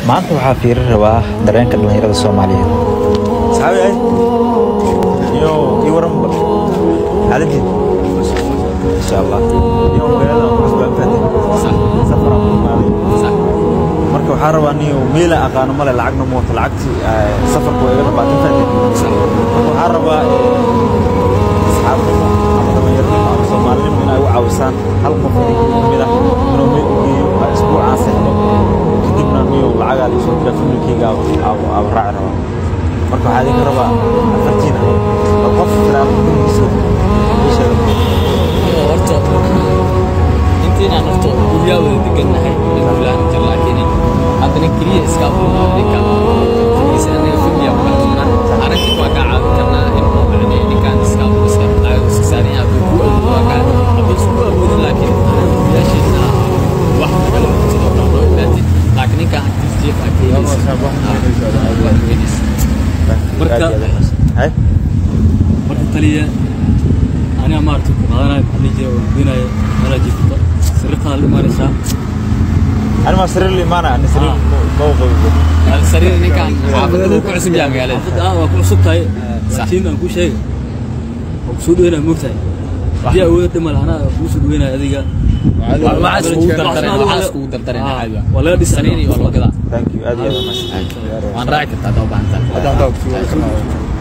maanta waxaa fiirin rabaa dareenka dhallinyarada soomaaliyeed saxaabi ay iyo ii waran bal xaaladii insha allah iyo magaalada cusbaan faatay safara ku imaaday marka waxaa rabaa niyo meela aqaano male lacagna ma wato lacagtii safarku waa iga dhabaatan faatay marka waxaa rabaa asxaabnimo ama dhallinyaranimo ama soomaalinimo inay u caawisaan hal qof kamid ah inuu meel u geeyo isbuucaan seexdo kadibna niyo lacagaa liisoo dira familkeyga aaba raaci rabaa marka waxaa idinka rabaa afartiina bal qof firaaqiisa ii sheega horta intiinaan horta guryaa wada degannahay gulaan jir laakiin haddana keliya iska ninka kiisa anaga familiya ku kaltuunan aragti waa kaa caawin karnaa in macnee ninkaan iska iska lacag iska saaran yahay hadduu ku awoodo waa kaa hadduu isku awoodin laakiin guryaasheedna wax kale sidoo kale loo imaatay laakiin ninkaan agtiis jeef agtiis marka hay marka taliya aniga maaragtay ku qaadanayo maxaa jira waan goynaya meelaa jirta sariirtaada la imaanaysaa ani maa sariir la imaana ani sariir ma u qabi sariir ninkaan xaafadda ku cusub yahay magaalada xaafadda ah waa ku cusub tahay laakiin aan kuu sheega waa kusoo dhaweynaya moogtahay haddii awooda dhimal anaa kuu soo dhaweynaya adiga waxaas kugu dardareen waxaas kugu dardareen Ah, caadi waa laga dhisaa sariir iyo waa loo gadaa thank you aad iyo aad u mahadsan waan raaci kartaa haddaa u baahan tahay